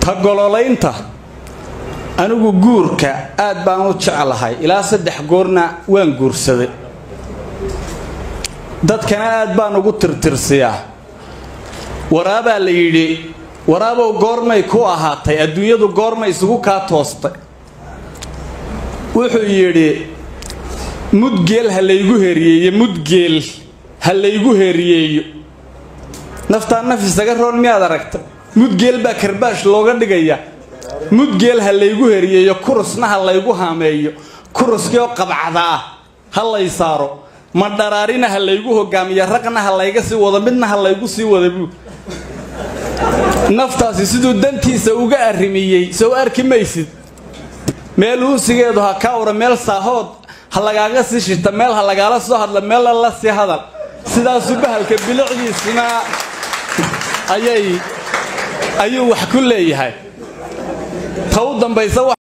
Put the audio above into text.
ta gololaynta anigu guurka aad baan u jeclahay ilaa saddex goorna waan guursaday dadkana aad baan ugu tirtirsiyaa waraabaa la yidhi waraabow goormay ku ahaatay adduunyadu goormay isugu kaa toostay wuxuu yidhi mudgeel ha laygu heriyeeyo mudgeel ha laygu heriyeeyo naftaa naf isaga roon miyaad aragta mudgeel baa karbaash looga dhigaya mudgeel ha laygu heriyeeyo kurusna ha laygu haameeyo kuruskiioo qabcada ah ha lay saaro madharaarina ha laygu hogaamiyo raqna ha layga sii wado midna ha laygu sii wada buu naftaasi siduu dantiisa uga arrimiyey sow arki maysid meel uusigeedu ha ka ura meel saahood ha lagaaga sii shita meel ha lagaala soo hadla meel lala sii hadal sidaasuu bahalka bilicdiisuna ayay ayuu wax ku leeyahay ta u dambaysa